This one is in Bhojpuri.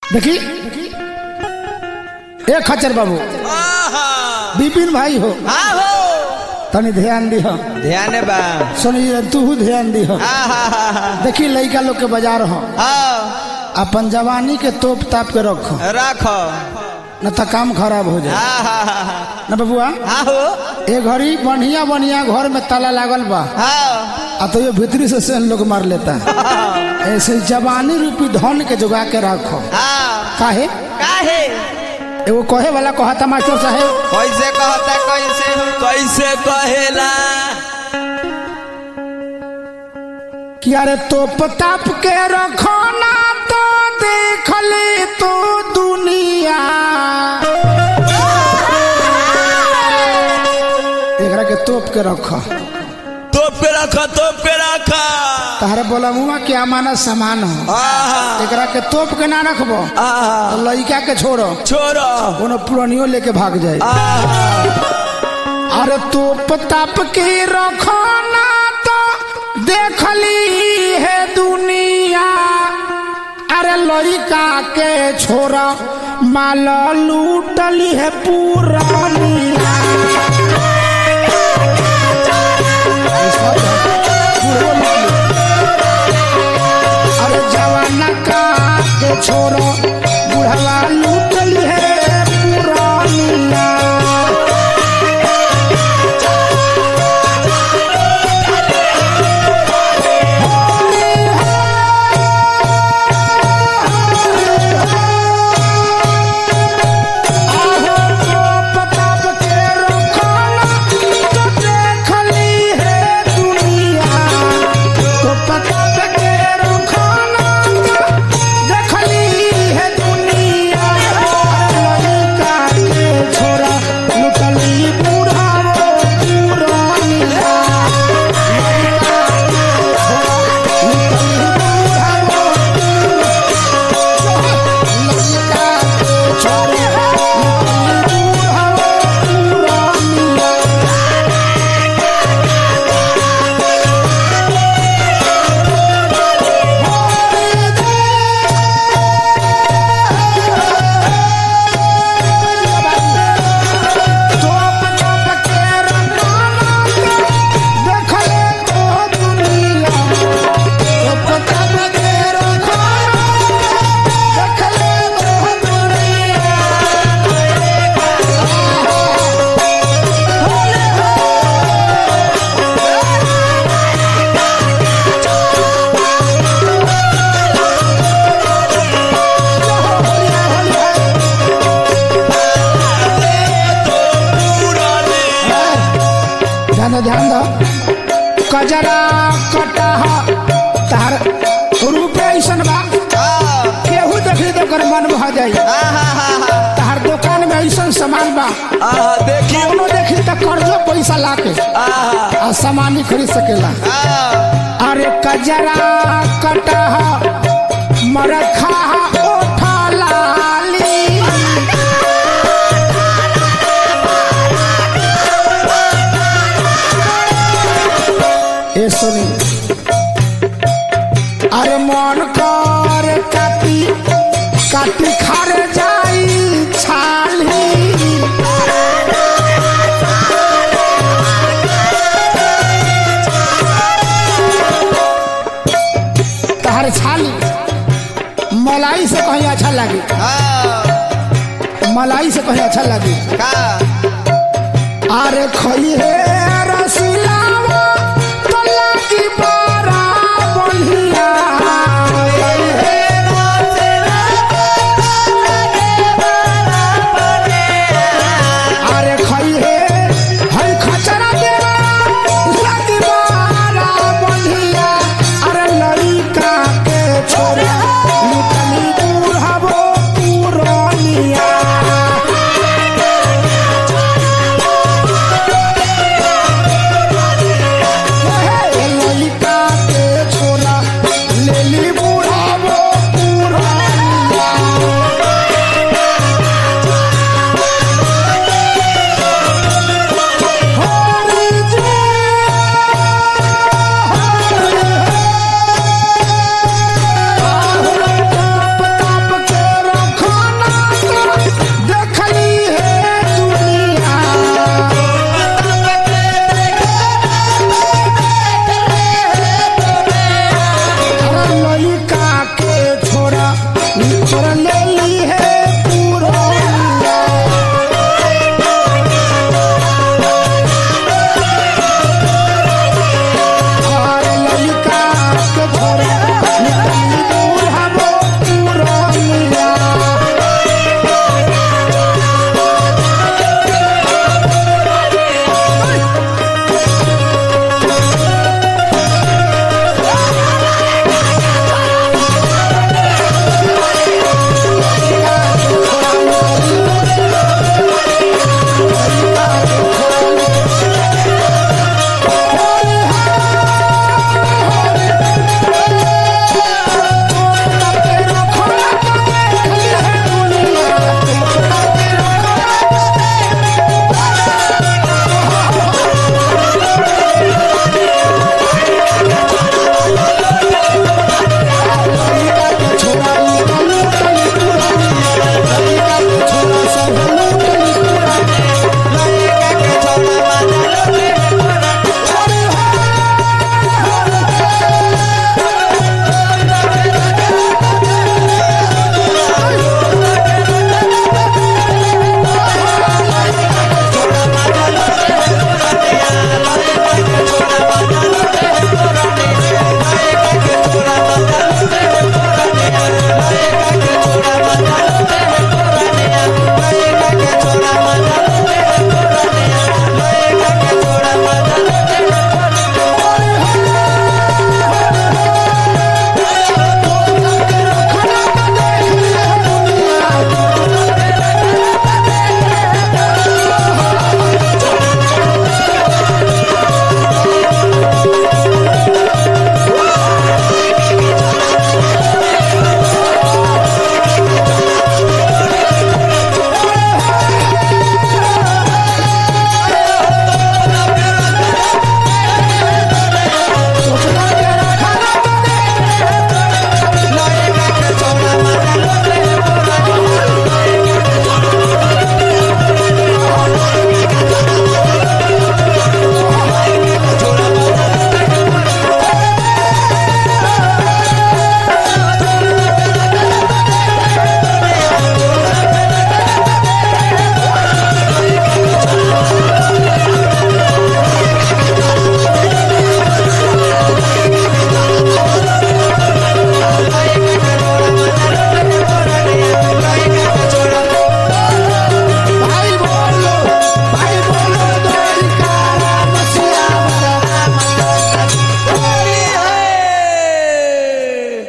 देखी ए खच्चर बाबू बिपिन भाई हो हाँ हो तनी ध्यान दिह ध्यान बा सुनिए तू ध्यान दिह देखी लड़का लोग के बाजार हो हाँ अपन जवानी के तोप ताप के रखो रखो न तो काम खराब हो जाए हाँ हाँ हाँ हाँ न बबुआ हाँ हो ए घड़ी बढ़िया बढ़िया घर में ताला लागल बा हाँ आ तो ये भीतरी से सेन लोग मार लेता है ऐसे जवानी रूपी धन के जुगा के रखो हाँ काहे काहे एगो कहे वाला कहता मास्टर साहेब कैसे कहता कैसे कैसे कहेला कि अरे तोप ताप के रखो ना तो देख ले तो दुनिया एकरा के तोप के रखो तोप के रखो तोप के रखो तहरे बोला मुआ क्या माना सामान हो आहा एकरा के तोप के ना रखबो आहा तो लड़का के छोड़ो छोड़ो कोनो पुरानियो लेके भाग जाए आहा अरे तोप ताप के रखो ना तो देख ली है दुनिया अरे लड़का के छोरा माल लूटली है पुरानिया अरे जवाना का के छोरो बुढ़वा लूटली है पुरानिया आहो तो पताप के रखना तो देख ली है दुनिया तो पताप के रखना तो देख ली है दुनिया लड़का के छोरा लुटली बूढ़ा वो पुरानिया लड़का के छोरा लुटली बूढ़ा वो लड़का के छोरा लुटली बूढ़ा वो पुरानिया तोप तोप के रखना देख ले तो दुनिया तोप तोप के रखना देख ले तो दुनिया ध्यान दो ध्यान दो कजरा कटह तार रूपे ऐसन बा केहू देखी तो कर मन भा जाई तार दुकान में ऐसन सामान बा आहा देखी कौनो देखी तो कर्जो पैसा लाके आहा आ सामान ही खरीद सकेला आहा अरे कजरा कटह मरखा ओठा लाली ए सुनी अरे मन कर काटी काटी खारे जाई छाली तहर छाली मलाई से कहीं अच्छा लगी हाँ मलाई से कहीं अच्छा लगी का अरे खई है रसिलावा तो लगी बड़ा बढ़िया अरे खई है हई खचरा देवा लगी बड़ा बढ़िया अरे लड़का के छोरा लुटनी बुढ़ावो पुरानिया तोरा ले ली है